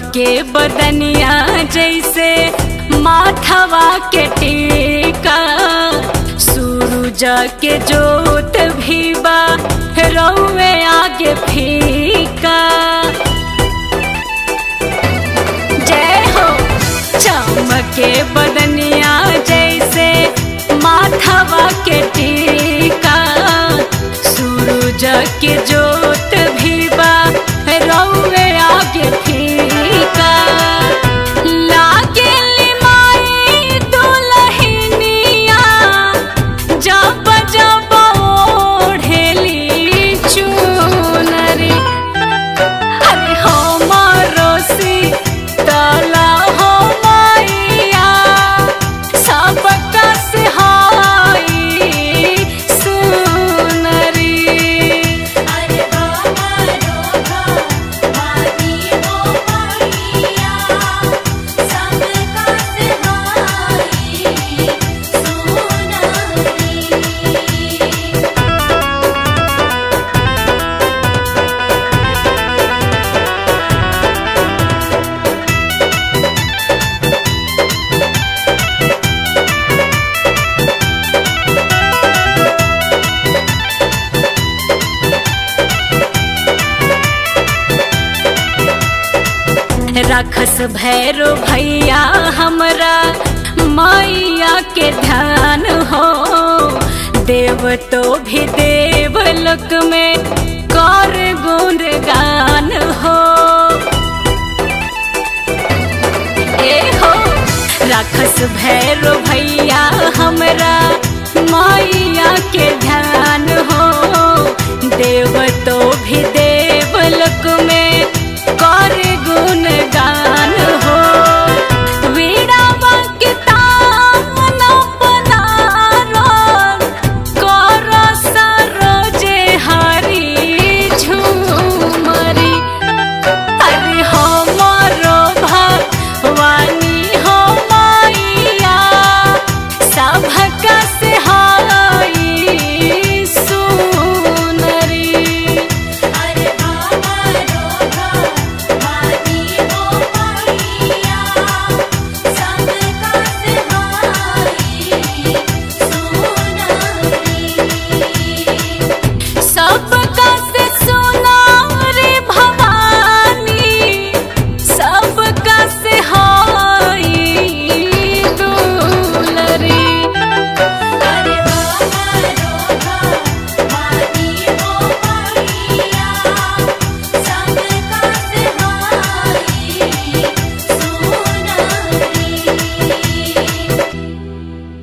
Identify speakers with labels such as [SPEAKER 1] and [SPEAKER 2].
[SPEAKER 1] चमके बदनिया जैसे माथवा के टीका सूरज के जोत भी बा रौवे आगे फीका जय हो चमके बदनिया जैसे माथवा के टीका सूरज के जोत भी बा रौवे आगे फीका लागेली माई दुलहिनिया जब जब ओढ़ेली चुनरी अरे हमारो सीतला हो मैया सबका सहाई सुनरी
[SPEAKER 2] अरे हमारो भवानी हो मैया सबका सहाई सोनारी
[SPEAKER 1] रखस भैरो भैया हमरा मैया के ध्यान हो देव तो भी देव लोक में